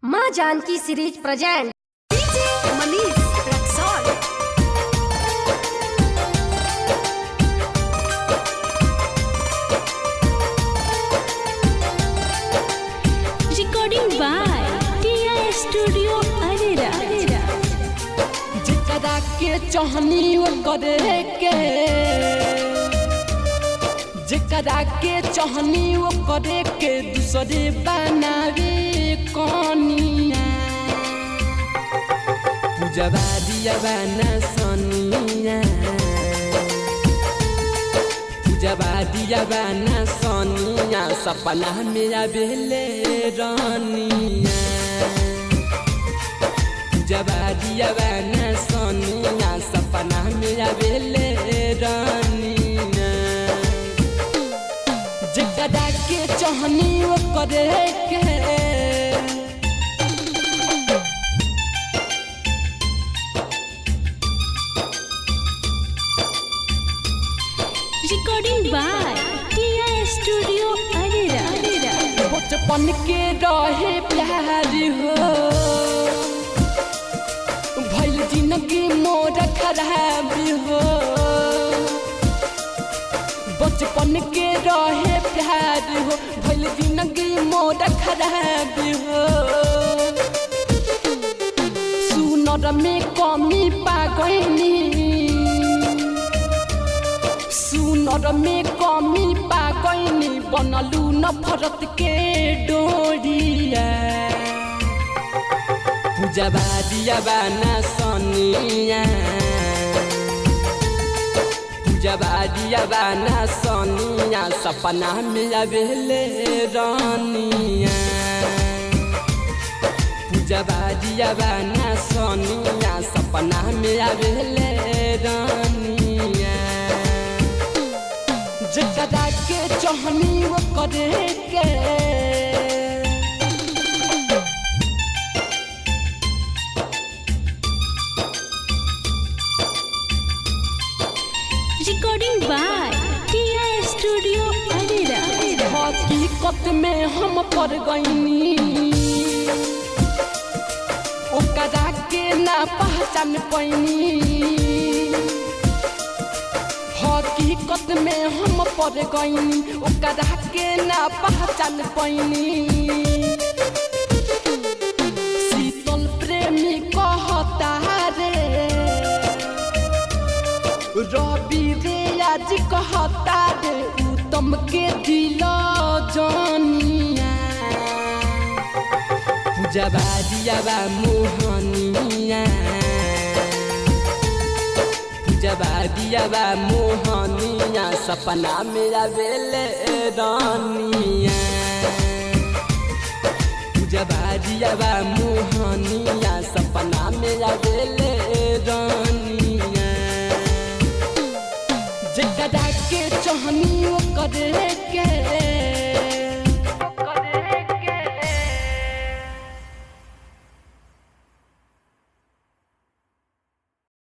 माँ Janki series present DJ Manish Raxaul recording by tia studio arera जेकरा के चाहनी वो करे के जेकरा के चाहनी वो करे के दूसरे बनावे कनिया पूजवा दिया बना सनिया पूजवा दिया बना सनिया सपना मेरा बेले रानिया जबा दिया बना सोनिया सपना मेरा बेले रानिया जकरा के चाहनी वो करे के recording by tia studio arera बचपन के रहे प्यार हो भैल जिंदगी मोर खराब हो बचपन के रहे प्यार हो भैल जिंदगी मोर खराब हो सुनर में कमी पा गईनी सुनर में कमी पा गईनी बनलू नफरत के डोरिया पूजबा दिया बाना सनिया पूजबा दिया बाना सनिया सपना में आवेले रानिया पूजबा दिया बाना सनिया सपना में आवेले रानिया जकरा के चाहनी वो करे के recording by tia studio arera हकीकत में हम पड़ गईनी ओकरा के ना पहचान पैनी हकीकत में हम पड़ गईनी ओकरा के ना पहचान पैनी शीतल प्रेमी कहता रे रवि रे आज कहता रे उत्तम के दिल जानिया पूजबा दियाबा मोहनिया पूजबा दियाबा मोहनिया सपना मेरा बेले रानिया पूजबा दियाबा मोहनिया सपना मेरा बेले रानिया जकरा के चाहनी वो करे